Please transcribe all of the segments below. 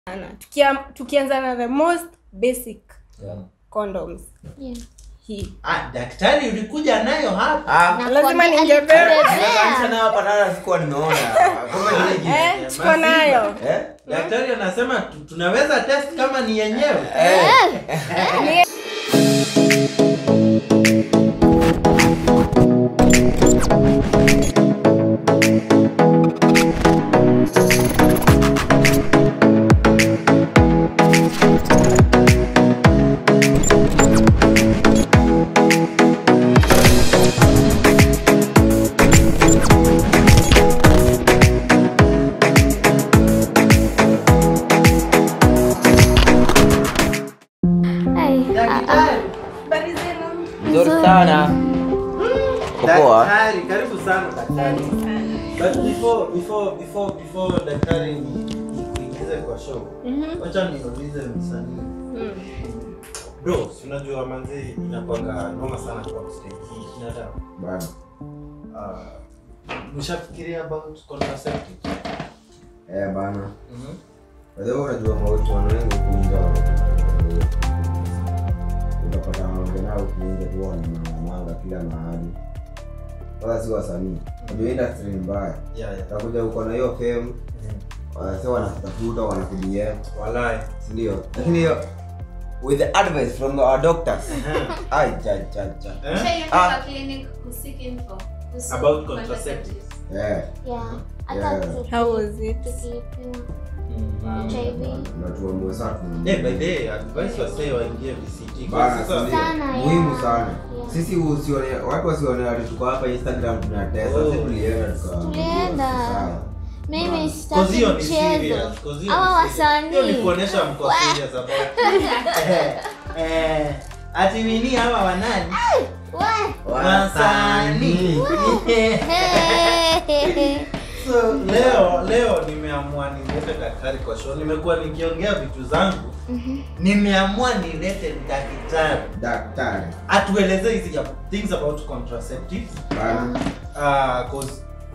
sana Tukia, tukianza na the most basic Yeah. condoms Yeah. hii Ah, daktari ulikuja nayo hapa Ah, Na lazima kwambia ningebeba. alikubebea. kanisa nayo hapa nayo sikuwa nimeona. Kumbe ni hiki. eh, tuko nayo Eh? daktari anasema tu- tunaweza test kama ni yenyewe Eh. Ai, ah, ah. daktari Habari zenu? Nzuri sana. Poa. daktari karibu sana daktari but before before before before daktari ni- nikuingize kwa show Mhm. wacha niulize msanii Mm. bro si unajua manzi inakwanga noma sana kwa stage hii binadamu Bana. uh, mshafikiria about contraceptive Eh, bana. Mhm. Kwa hivyo unajua mauti wengi kuingia utapata wanao kuingia tu wanamanga kila mahali. Wala si wasanii. Unajua industry ni mbaya. yeah yeah Utakuja uko na hiyo fame, Mhm. wanasema wanakutafuta, wanakudia, walai si ndio? Lakini hiyo with the advice from our doctors. Ai cha cha cha. Eh? Ah. clinic kusik info kuhusu About contraceptives. Eh. Yeah. Hata Yeah. tuki- How was it? tukipima Mhm. HIV. Na tuamue sasa tu. Eh, by the way, advice wasee waingie VCT. Kwa Bana, sasa- si ndio? Sana, muhimu yeah. sana Yeah. sisi usione watu wasione ati tuko hapa instagram tunatesa Oh. sisi tulienda tuka- Tulienda. sawa. mimi Cause sitaki hiyo ni mchezo serious, cause hiyo ama ni serious. Hiyo ni wasanii kuonesha mko Wa- serious about Eh, eh, ati wini hawa wanani We. wasanii Hey. so leo leo nimeamua nilete daktari kwa show nimekuwa nikiongea vitu zangu nimeamua nilete daktari daktari atueleze hizi ya- things about contraceptives bana uh, cause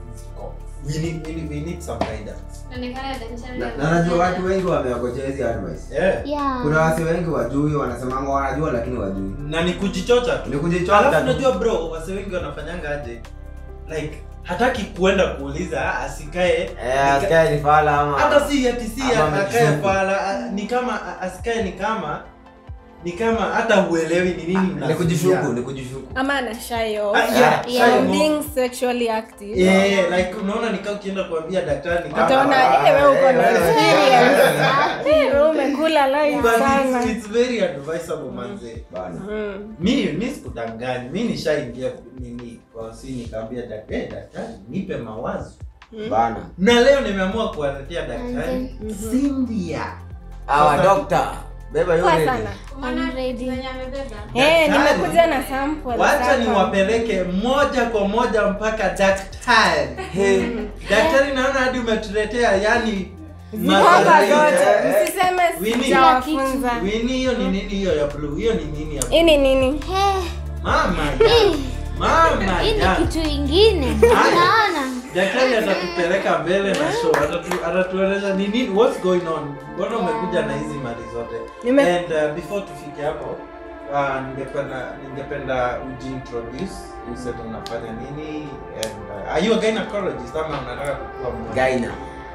we need, we need, we need some guidance Inaonekana daktari Na- na najua watu wengi wameokojea hizi advice yeah. Yeah. kuna wasi wengi wajui wanasemanga wanajua lakini wajui na ni kujichocha tu ni kujichota alafu tu. unajua bro wase wengi wanafanyanga aje like hataki kuenda kuuliza ah, asikae eh asikae ni fala ama hata si ati si Ama akae amejishuku. pala ah, ni kama ah, asikae ni kama ni kama hata huelewi ni nini ni mnasikia. kujishuku ni kujishuku ama ana shy off Ah, yeah, Yeah. shy from mo- being sexually active Eh, like unaona nikaa ukienda kuambia daktari ni kama- utaona Ah, eh, wewe uko na eh, wewe. experience Eh, wewe umekula live But sana it's, it's very advisable manze bana Mm. mi mi sikudanganyi mi nishaingia nini kwa si nikaambia daktari eh, daktari nipe mawazo bana na leo nimeamua kuwaletea daktari Manze. Cynthia our Sasa- doctor beba Poa hiyo sana Umeona I'm ready. zenye amebeba Eh, Daktari. nimekuja na sample wacha sasa. niwapeleke moja kwa moja mpaka daktari Hey. daktari naona hadi umetuletea yani Ziko hapa mazoezi. zote Eh, msiseme Winnie. sijawafunza Winnie, hiyo ni nini hiyo ya blue hiyo ni nini ya blue? hii ni nini Hey. mama ya mama hii ni ya kitu ingine unaona daktari atatupeleka mbele na show atatu- atatueleza ni nini what's going on mbona umekuja na hizi mali zote Nime- and uh, before tufike hapo uh, ningependa ningependa ujiintroduce useme unafanya nini and uh, are you a gynecologist ama unataka kuwa mwana- gaina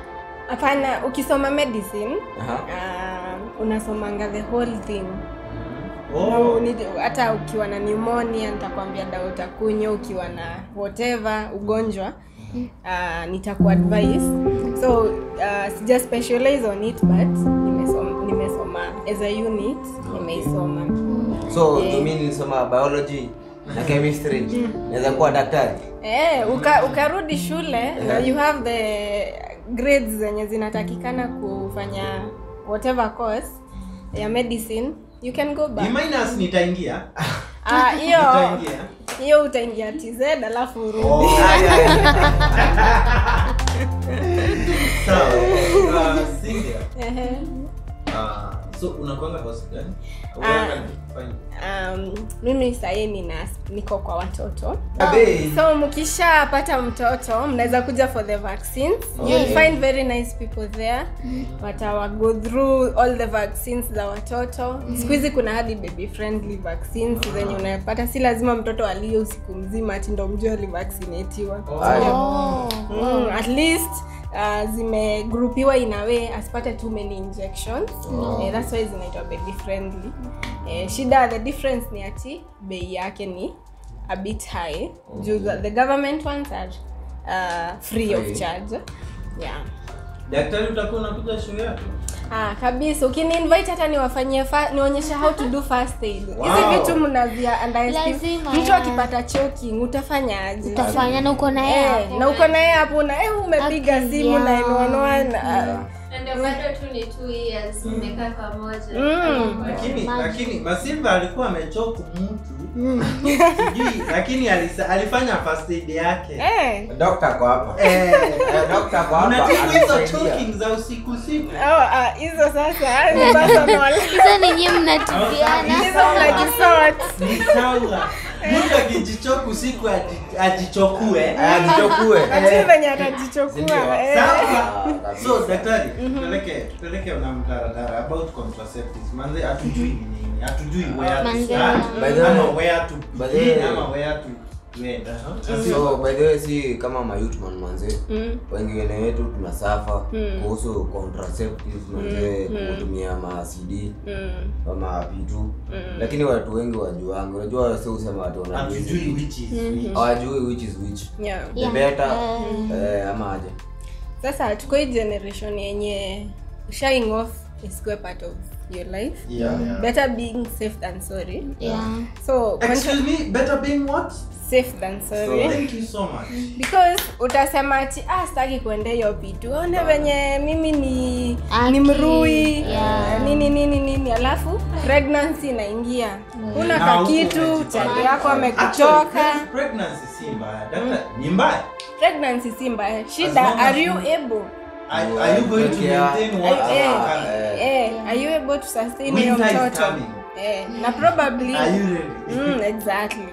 hapana ukisoma medicine aha uh, unasomanga the whole thing Oh. Na uni- hata ukiwa na pneumonia nitakwambia dawa utakunywa ukiwa na whatever ugonjwa uh, nitakuadvise so uh, sija specialize on it but nimesoma, nimesoma as a unit nimeisoma so Yeah. mimi nilisoma biology na chemistry naweza kuwa daktari eh, uka, ukarudi shule na you have the grades zenye zinatakikana kufanya whatever course ya medicine you can go Ni back minus nitaingia Ah, hiyo nitaingia hiyo utaingia tz alafu urudi Oh. sawa uh, Cynthia Ehe. uh, so unakwanga hospitali Ah. Unaenda kufanya- um, mimi sahii nina niko kwa watoto Abe. so mkishapata mtoto mnaweza kuja for the vaccines Okay. you'll find very nice people there watawa go through all the vaccines za watoto siku hizi kuna hadi baby friendly vaccines zenye unapata si lazima mtoto alie usiku mzima ati ndo mjue alivaccinatiwa Aya. Oh. mm, at least uh, zimegrupiwa in a way asipate too many injections eh, that's why zinaitwa baby friendly eh, shida the difference ni ati bei yake ni a bit high juu the, the government ones are uh, free of Free. charge yeah daktari utakuwa unakuja show yako Ah, kabisa ukiniinvite hata niwafanyie fa- nionyeshe how to do first aid hizi Wow. vitu mnavia underestimate. Lazima, mtu yeah. akipata choking utafanya aje utafanya na uko na yeye Eh, hapo. na uko naye hapo na eh, umepiga Aki, simu yeah. 911 ah, Na ndio bado tu ni two years mmekaa pamoja Mm. lakini Maji. lakini masimba alikuwa amechoku mtu sijui lakini alisa, alifanya first aid yake eh. Dokta kwa hapa. Eh, Eh, dokta kwa hapa. unatibu hizo anasaidia. choking za usiku usiku Oh, ah, hizo sasa ni personal. hizo ni nyinyi mnatibiana hizo mnajisort. ni sawa mtu akijichoka usiku aji- ajichokue Eh, ajichokue. Lakini venye atajichokua Sindio? eh. sawa kabisa. so daktari tupeleke tupeleke na mtaradara about contraceptives manze hatujui ni nini hatujui where to Manze. start By the way- ama where to by the way- begin ama where to to end huh? so by the way si kama mayutman manze Mm. wengine wetu tunasafa Mm. kuhusu contraceptives manze kutumia ma cd Mm. ama pitu lakini watu wengi wajuangi unajua si usema watu wanajua hizi hatujui vitu. which is which hawajui which is which Yeah. the Yeah. better Eh. eh, ama aje sasa tuko hii generation yenye shying off is a part of your life yeah, yeah. better being safe than sorry yeah so excuse me better being what safe than sorry thank you so much because utasema ati ah sitaki kuendea hiyo pitu one venye mimi ni Aki, ni mrui yeah. nini nini nini alafu pregnancy inaingia una Na ka huku kitu umejipanga. chali yako Actually, amekuchoka pre- pregnancy si mbaya Daktari, ni mbaya pregnancy si mbaya As long shida as are you you- able are, are you going to Yeah. maintain what Eh, you eh, can? eh, are you able to sustain hiyo Winter is mtoto coming. eh, na probably Are you ready? mm, exactly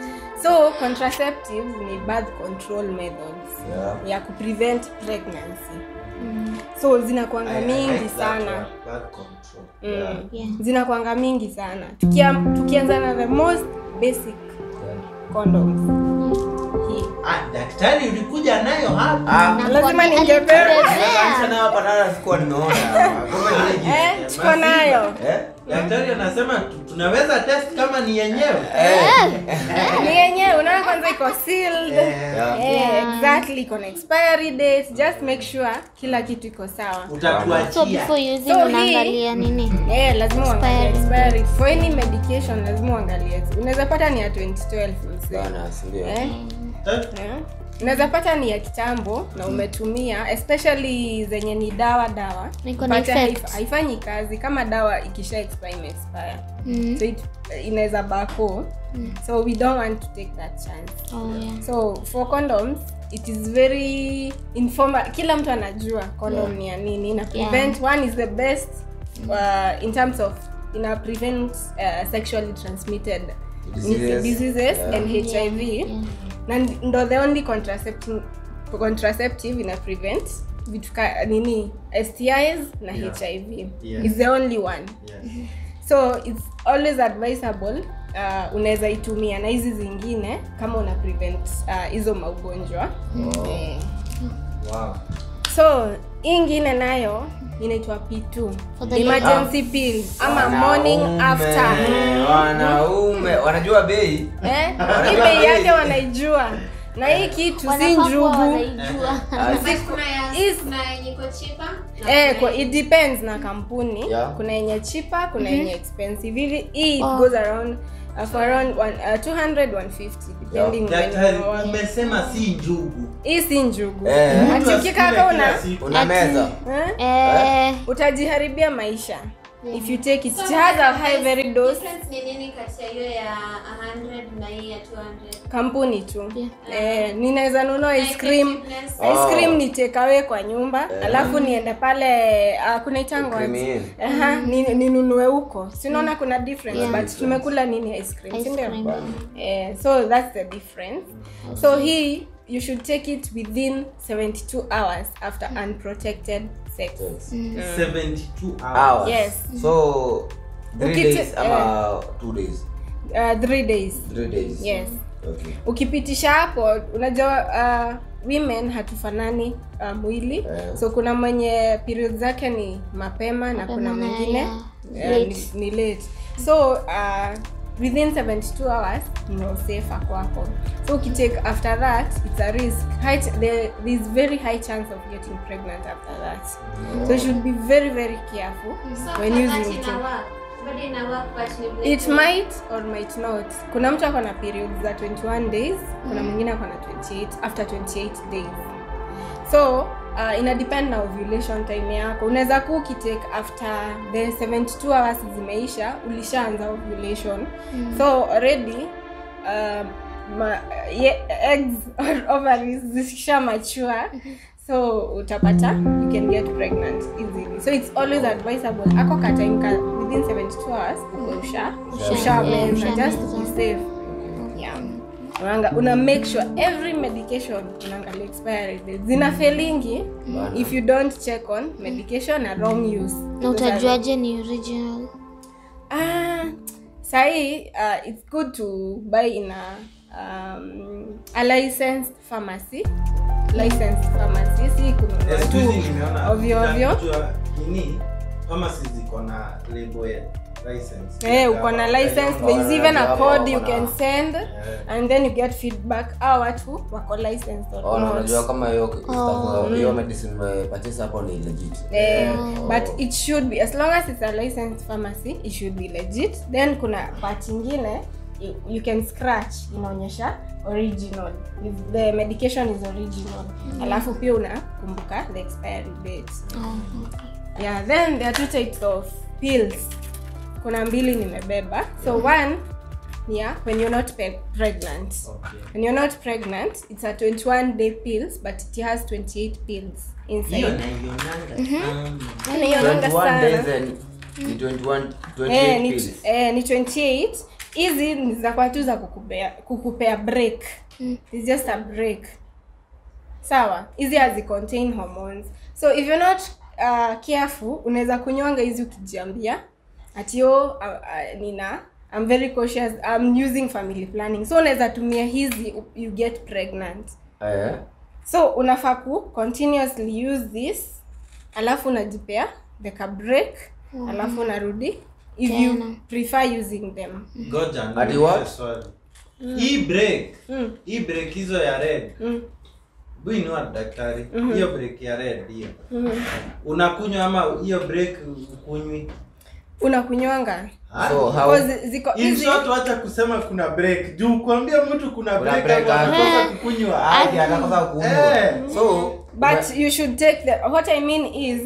so contraceptives ni birth control methods Yeah. ya kuprevent pregnancy so zinakwanga I- I mingi like that sana word, birth control. mm. Yeah. zinakwanga mingi sana Tukia, tukianza na the most basic condoms hii Ah, daktari ulikuja nayo hapa Ah, Na lazima kwani ningebeba. alitubebea. kanisa nayo hapa tena sikuwa nimeona Kumbe ni- eh, tuko nayo eh daktari anasema tu- tunaweza test kama ni yenyewe ni yenyewe unaona kwanza iko sealed Yeah. Eh, Yeah. exactly iko na expiry date just make sure kila kitu iko sawa so utatuachia before using So hii- unaangalia nini Eh, lazima uangalie Expiry. expiry for any medication lazima uangalie unaweza pata ni ya 2012 mzee bana si ndio eh? Eh? Eh? unaweza pata ni ya kitambo na umetumia especially zenye ni dawa dawa Iko na Pata effect. haif- haifanyi kazi kama dawa ikisha expire ime expire Mm. so it, inaweza bako so we don't want to take that chance Oh, yeah. so for condoms it is very informal kila mtu anajua condom ni ya nini ina prevent one is the best uh, in terms of ina prevent uh, sexually transmitted Diseases. diseases Yeah. and hiv Yeah. na ndo the only contraceptive, contraceptive ina prevent vitu ka nini stis na Yeah. hiv Yeah. is the only one Yes. so it's always advisable uh, unaweza itumia na hizi zingine kama una prevent uh, hizo maugonjwa eh. Wow. so hii ingine nayo inaitwa p2 For the emergency pill ama morning Wanaume, after wanaume wanajua bei eh? hii bei yake wanaijua na hii kitu si Wanafaa kuwa njugu wanaijua. But kuna ya- Is- kuna yenye iko cheaper na Eh, kuna kwa, yenye- it depends na kampuni Yeah. kuna yenye cheaper kuna yenye expensive hivi hii it Oh. goes around uh, for around one, uh, 200 150 depending when daktari you are- umesema si njugu hii si njugu Eh. ati Mtu ukikaka asikule una kila siku. una Ati- meza eh? Eh, utajiharibia maisha if you take it it has a high very dose Difference ni nini kati ya hiyo ya 100 na hii ya 200? kampuni tu Yeah. eh, ninaweza nunua ice cream Effectiveness. ice cream ni take away kwa nyumba alafu niende pale uh, kuna itango Cream aje? in. Aha, ni- ninunue huko sinaona kuna difference Yeah. but tumekula nini ice cream Ice si ndio? cream. Eh, so that's the difference so hii you should take it within 72 hours after unprotected sex 72 hours. Hours. Yes. So three Ukiti- days ama two days? uh, three days Three days. yes Okay. ukipitisha hapo unajua uh, women hatufanani uh, mwili Eh. so kuna mwenye period zake ni mapema na kuna Mapema na mwingine ya uh, late. ni, ni late so uh, within 72 hours no safer kwako so ukitake after that it's a risk high ch- there is very high chance of getting pregnant after that so you should be very very careful So when after that using it ina work. Bado ina work but ni break. it might or might not kuna mtu ako na period za 21 days kuna mwingine ako na 28 after 28 days so uh, ina depend na ovulation time yako unaweza kuwa ukitake after the 72 hours zimeisha ulishaanza ovulation so already um, ma, ye, eggs or ovaries zisha mature so utapata you can get pregnant easily so it's always advisable ako ka time ka within 72 hours uko usha ushameza yeah, just to be safe yeah unanga una make sure every medication unaangalia expiry date zina felingi if you don't check on medication na wrong use na utajuaje ni original Ah, sahi uh, it's good to buy in a um, a licensed pharmacy licensed pharmacy si kununua Yes, tu juzi nimeona ovyo ovyo nitajua nini pharmacy ziko na label ya license. Eh, uko na license there is even a Yeah, code you wako can na- send and then you get feedback au watu wako licensed or Oh, na not. unajua kama hiyo stuff, hiyo medicine umepurchase hapo ni legit. Eh, but it should be as long as it's a licensed pharmacy it should be legit then kuna part ingine you, you can scratch inaonyesha original if the medication is original alafu pia unakumbuka the expiry date yeah then there are two types of pills kuna mbili nimebeba so one yeah when you're not pe- pregnant Okay. when you're not pregnant it's a 21 day pills but it has 28 pills inside Hiyo naionanga. Um, Yaani hiyo nanga 21 sana. days and ni 21 Eh, 28 ni, pills. eh, ni 28 hizi ni za kwa tu za kukupea kukupea break It's just a break sawa hizi hazi contain hormones so if you're not uh, careful unaweza kunywanga hizi ukijiambia atio uh, uh, nina I'm very cautious I'm using family planning so unaweza tumia hizi you get pregnant Eh, so unafaa ku continuously use this alafu unajipea the break alafu unarudi if you Tena. prefer using them ngoja Ati niulize what? swali. hii break Mm. hii break hizo ya red Mm. buinua daktari hiyo break ya red hiyo unakunywa ama hiyo break ukunywi unakunywanga so how Because ziko In hizi short, wacha kusema kuna break juu kuambia mtu kuna Kuna break break, ama ah. anakosa kukunywa Hadi anakosa kunywa. Eh. So but you should take the what i mean is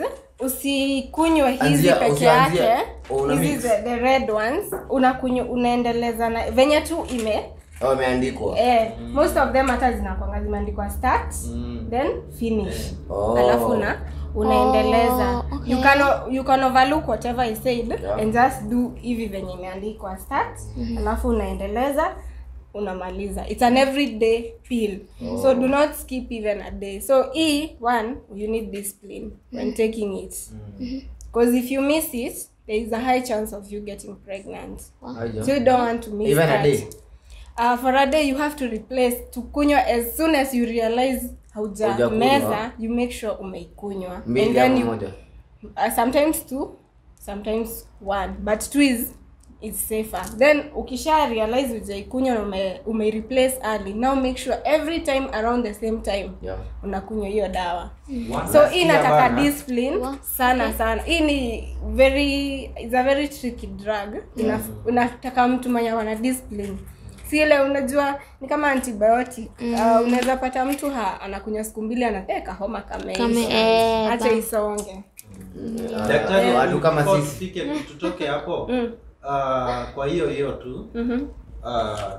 usikunywe hizi Anzia- peke usianzie- yake una hizi mix. the, the red ones unakunywa unaendeleza na venye tu ime oh, imeandikwa. eh, most of them hata zinakwanga zimeandikwa start Mm. then finish Oh. alafu una unaendeleza Oh, okay. you can o- you can overlook whatever i said Yeah. and just do hivi venye imeandikwa start alafu unaendeleza unamaliza it's an everyday pill so do not skip even a day so e one you need discipline when taking it because if you miss it there is a high chance of you getting pregnant Aje. so you don't want to miss Even a that. day? Uh, for a day you have to replace to kunywa as soon as you realize hauja Hujakunywa. meza you make sure umeikunywa and mbili then ama you moja uh, sometimes two sometimes one but two is is safer then ukisha realize ujaikunywa na ume, ume replace early now make sure every time around the same time yeah. unakunywa hiyo dawa One so last hii year inataka bana. discipline Wa- sana sana hii ni very it's a very tricky drug Ina, unataka mtu mwenye wana discipline si ile unajua ni kama antibiotic uh, unaweza pata mtu ha, anakunywa siku mbili anapeka homa Kame- kameisha eh, acha ba- isonge daktari watu kama before sisi. tufike tutoke hapo Mm. ah, kwa hiyo hiyo tu Mhm. ah,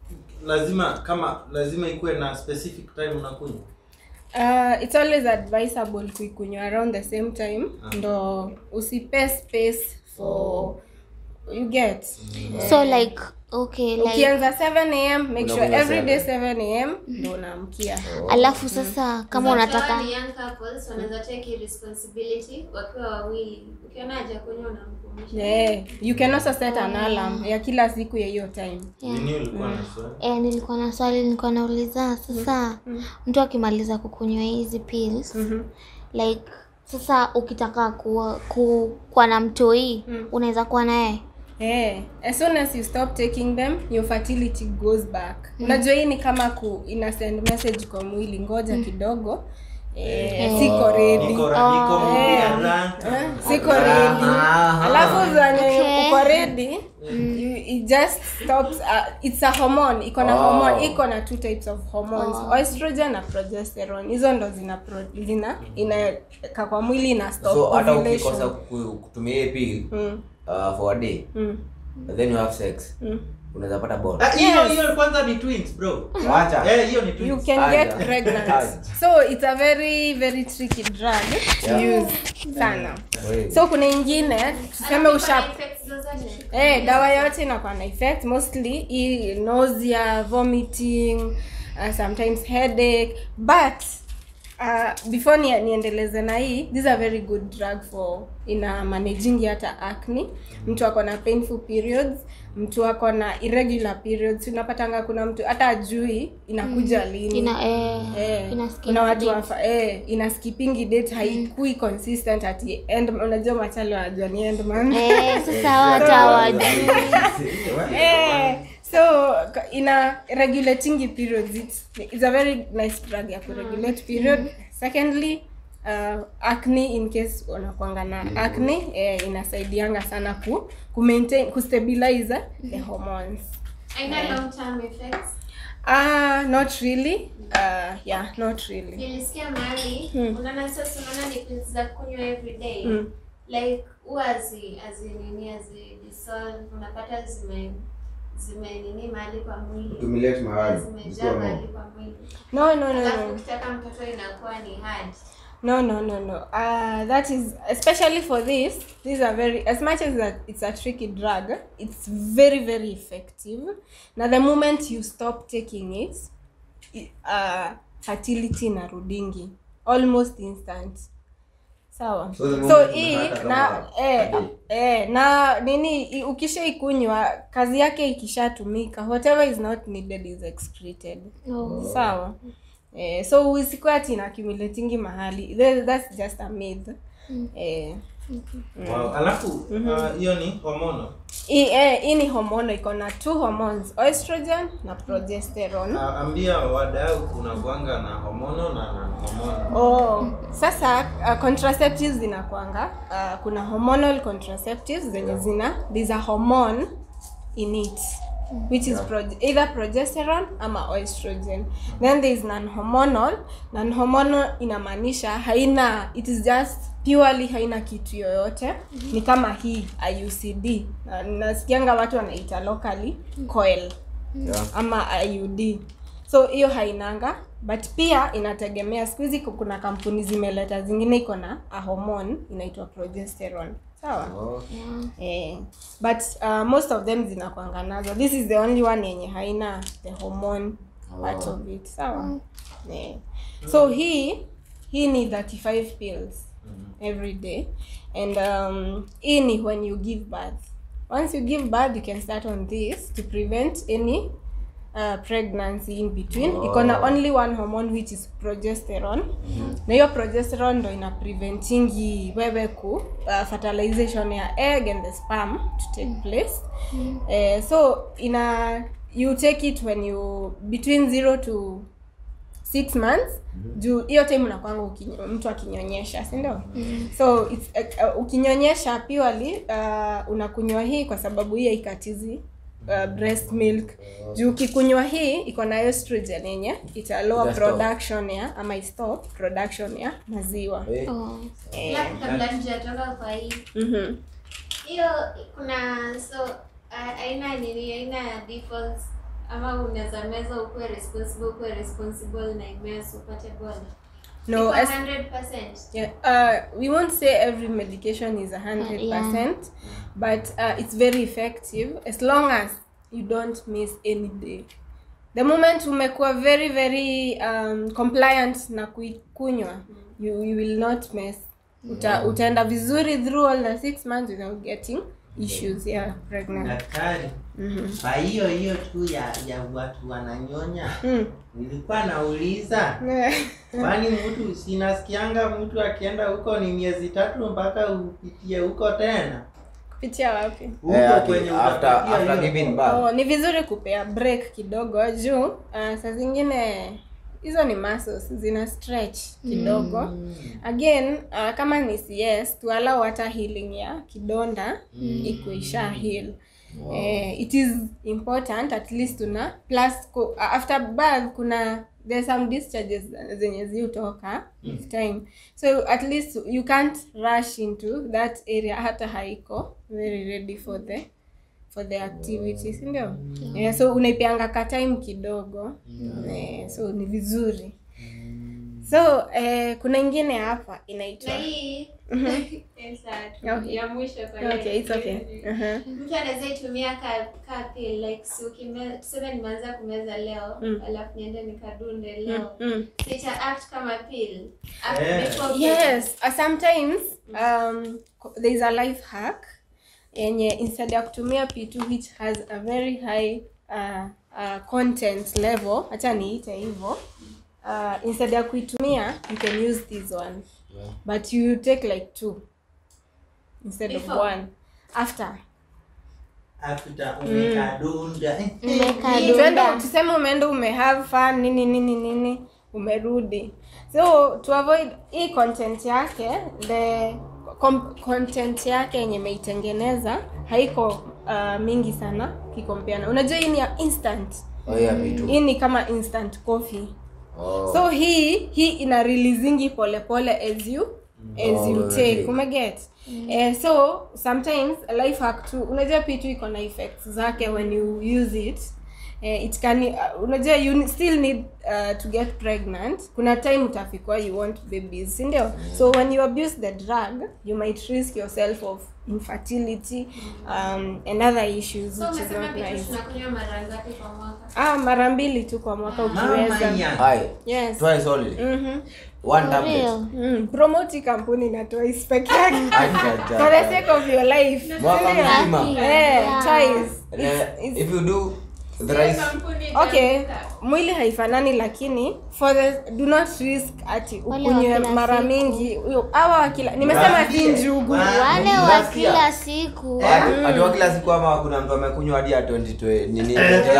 lazima kama lazima ikuwe na specific time unakunywa Uh, it's always advisable kuikunywa around the same time ndo usipe space for you get so like okay like ukianza 7 am make sure Unakunywa every day seven. 7 am ndo unaamkia alafu sasa kama unataka Ni young couples wanaweza take responsibility wakiwa wawili. Ukiona haja kunywa unamkumbusha. yeah. you can also set an alarm ya kila siku ya hiyo time nini ulikuwa na swali eh, nilikuwa na swali nilikuwa nauliza sasa mtu akimaliza kukunywa hizi pills like sasa ukitaka kuwa, ku, kuwa na mtoi unaweza kuwa naye Yeah. As soon as you stop taking them, your fertility goes back. Unajua hii ni kama ku ina send message kwa mwili, ngoja kidogo. Eh, siko ready. niko ra- niko Eh. ra- Eh, siko ready. Aha. Alafu zenye Okay. uko ready, you, it just stops uh, it's a hormone, iko na Oh. hormone, iko na two types of hormones, estrogen na progesterone. Hizo ndo zina pro, zina inaweka kwa mwili na stop so hata ovulation. ukikosa ku- kutumia hii pill Mm. uh, for a day Mm. then you have sex Mm. unaweza pata ball Ah, hiyo Yes. hiyo kwanza ni twins bro wacha eh hiyo ni you twins can Aja. get pregnant Aja. so it's a very very tricky drug to Yeah. use sana Wewe. so kuna ingine tuseme usha Effects zozote. eh, dawa yote inakuwa na effect mostly hii nausea vomiting uh, sometimes headache but uh, before ni, niendeleze na hii this is a very good drug for ina managing hata acne mtu ako na painful periods mtu ako na irregular periods unapatanga kuna mtu hata ajui inakuja lini ina eh, Eh, ina skip kuna watu date. wafa, eh, ina skipping date haikui consistent ati end unajua machali wanajua ni end man eh, sasa watu hawajui eh, so ka- ina regulating periods it's, it's a very nice drug ya kuregulate period secondly uh, acne in case unakwanga na acne eh, inasaidianga sana ku, ku maintain kustabilize the hormones Haina long term effects. ah not really uh, yeah not really Nilisikia mahali Hmm. unaona sasa unaona ni pills za kunywa every day. Mm. Like huwa hazi hazi nini hazi dissolve unapata zime zime nini mahali kwa mwili. Accumulate mahali. Zimejaa Zikiwa mahali more. kwa mwili. no no no, Alafu no. ukitaka mtoto inakuwa ni hard. No, no, no, no. Uh, that is especially for this. These are very as much as that it's a tricky drug. It's very, very effective. Now, the moment you stop taking it, i- uh, fertility inarudingi almost instant. Sawa. So the So moment hii unapata na kama eh, hadi- eh, na nini i- ukishaikunywa kazi yake ikishatumika whatever is not needed is excreted Oh. sawa eh, so usikuwa ati ina accumulatingi mahali That- that's just a myth eh, wow. alafu ah, hiyo ni hormono hii eh, hii ni hormono iko na two hormones estrogen na progesterone Ah, ambia wadau kuna kwanga na hormono na na hormono Oh, sasa uh, contraceptives zinakwanga uh, kuna hormonal contraceptives zenye zina there's a hormone in it which is prog- either progesterone ama estrogen then there is non-hormonal non-hormonal inamaanisha haina it is just purely haina kitu yoyote ni kama hii IUCD Na- nasikianga watu wanaita locally coil Yeah. ama IUD so hiyo hainanga but pia inategemea siku hizi kuna kampuni zimeleta zingine iko na a hormone inaitwa progesterone sawa Oh. eh, but uh, most of them zinakwanga nazo this is the only one yenye haina the hormone part Oh. of it sawa eh. so hii hii ni 35 pills every day and um, hii ni when you give birth once you give birth you can start on this to prevent any uh, pregnancy in between Oh. iko na only one hormone which is progesterone na hiyo progesterone ndo ina preventingi wewe ku uh, fertilization ya egg and the sperm to take place eh, so ina you take it when you between zero to six months juu hiyo time unakwanga ukinyo- mtu akinyonyesha si ndio so it's, uh, uh, ukinyonyesha purely uh, unakunywa hii kwa sababu hii haikatizi uh, breast milk juu ukikunywa hii iko na estrogen yenye ita lower Ita stop. production ya ama istop production ya maziwa Eh, Oh. eh, Alafu kabla tujatoka kwa hii mhm. hiyo kuna so a- aina nini aina ya defaults ama unaweza meza ukuwe responsible ukuwe responsible na imes upate bwana no Iko as, 100%. yeah, uh, we won't say every medication is a hundred Yeah. percent but uh, it's very effective as long as you don't miss any day the moment umekuwa very very um, compliant na kuikunywa you, you will not mess Uta, utaenda vizuri through all the six months without getting issues yeah pregnant daktari kwa hiyo hiyo tu ya ya watu wananyonya mm. nilikuwa nauliza kwani mtu sinasikianga mtu akienda huko ni miezi tatu mpaka upitie huko tena kupitia wapi huko eh, ati kwenye after utapitia after hiyo. giving birth oh, ni vizuri kupea break kidogo juu uh, saa zingine hizo ni muscles zina stretch kidogo mm. again uh, kama ni cs tualau hata healing ya kidonda mm. ikuisha heal wow. eh, it is important at least una plus ku, after birth kuna there's some discharges zenye ziutoka with time so at least you can't rush into that area hata haiko very ready for the for the activity si ndio yeah, so unaipeanga ka time kidogo eh, so ni vizuri so eh, kuna ingine hapa inaitwa na hii Yes, sir. Okay. ya mwisho kwa leo. okay it's okay uh-huh. mtu anaweza itumia ka, ka pill like si ukime- tuseme nimeanza kumeza leo Mm. alafu niende nikadunde leo mm. so ita act kama pill Act Yeah. before pill. yes uh, sometimes um, co- there is a life hack yenye instead ya kutumia p2 which has a very high uh, uh, content level hacha niite hivyo uh, instead ya kuitumia you can use this one but you take like two instead of Before? one after after umekadunda eh, Nimekadunda. tuende tuseme umeenda umehave fun nini nini nini umerudi so to avoid hii content yake the com- content yake yenye imeitengeneza haiko uh, mingi sana kikompeana unajua hii ni ya instant oh yeah me too hii ni kama instant coffee oh so hii hii ina releasingi polepole as you as Oh, you okay. take umeget eh, so sometimes life hack tu unajua pitu iko na effects zake when you use it eh, it can uh, unajua you n- still need uh, to get pregnant kuna time utafikwa you want babies sindio so when you abuse the drug you might risk yourself of infertility um, and other issues so which is umesema not pitu nice tunakunywa mara ngapi kwa mwaka ah mara mbili tu kwa mwaka mama ukiweza ya hi yes twice only mm-hmm. one For tablet real. Mm, promote kampuni na twice peke yake Acha, for the acha. sake of your life Mwaka Sindio? mzima. Eh, Yeah. twice. Eh, It's- it's- if you do the rice Kampuni okay itaanguka. mwili haifanani lakini for the do not risk ati Wale wa ukunywe kila mara siku. mingi huyo- hawa wa kila nimesema si Wasikie. njugu Wa- wale wa Unasikia? kila siku Ati- ati wa kila siku ama kuna mtu amekunywa hadi ya 20 twe- nini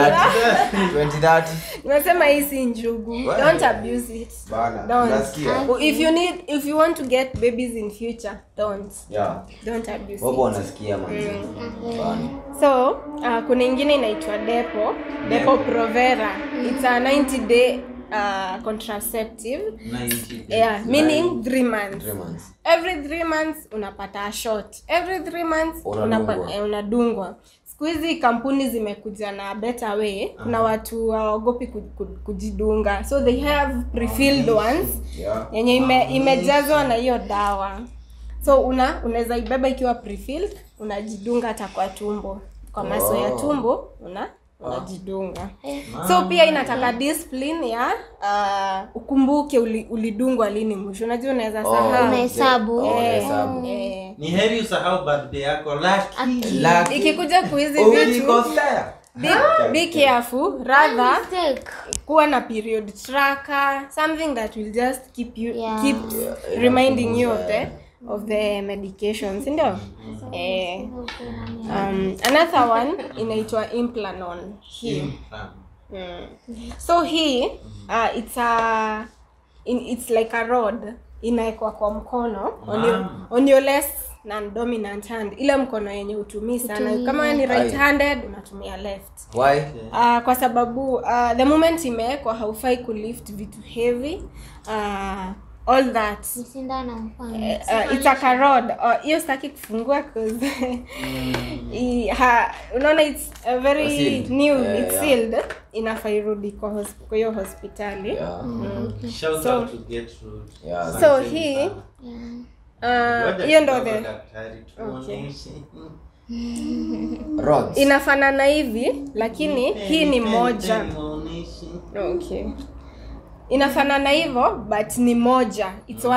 2030 2030 nimesema hii si njugu Well. don't abuse it bana Don't. unasikia if you need if you want to get babies in future don't yeah don't abuse wapo it wanasikia man bana so uh, kuna ingine inaitwa depo depo provera it's a 90 day uh, contraceptive 90 yeah, meaning three months three months every three months unapata a shot every three months Unadungwa. unapa- eh, unadungwa siku hizi kampuni zimekuja na better way kuna watu hawaogopi ku, ku, kujidunga so they have prefilled ones yeah yenye ime, imejazwa na hiyo dawa so una unaweza ibeba ikiwa prefilled unajidunga hata kwa tumbo kwa maso ya Oh. tumbo una unajidunga so pia inataka discipline ya uh, ukumbuke uli, ulidungwa lini mwisho unajua unaweza Oh, sahau Unahesabu. oh, Eh, unahesabu. eh. ni heri usahau birthday yako lakini Lucky. ikikuja kuhizi vitu Ulikosea. be, be careful rather Mistake. kuwa na period tracker something that will just keep you Yeah. keep Yeah, reminding you of inapunguza, the of the medication sindio eh, um, another one inaitwa implanon hii Implant. mm. so hii uh, it's a in, it's like a rod inaekwa kwa mkono on your, Mama. on your less non dominant hand ile mkono yenye utumii sana Hutumii. kama wewe ni Ai. right handed unatumia left why uh, kwa sababu uh, the moment imewekwa haufai kulift vitu heavy uh, all that ni sindano mfano uh, it's like a rod Uh, hiyo sitaki kufungua 'cause i- ha- unaona it's a very Sealed. new Yeah, it's yeah. sealed inafaa irudi kwa hos- kwa hiyo hospitali yeah Shout So- out to Gertrude. Yeah. Asante So hii- sana. yeah. Uh, Ngoja hiyo ndo kidogo the daktari, Okay. tuonyeshe. rods inafanana hivi lakini hii ni Pen, moja pen, muonyeshe. okay inafanana hivyo but ni moja it's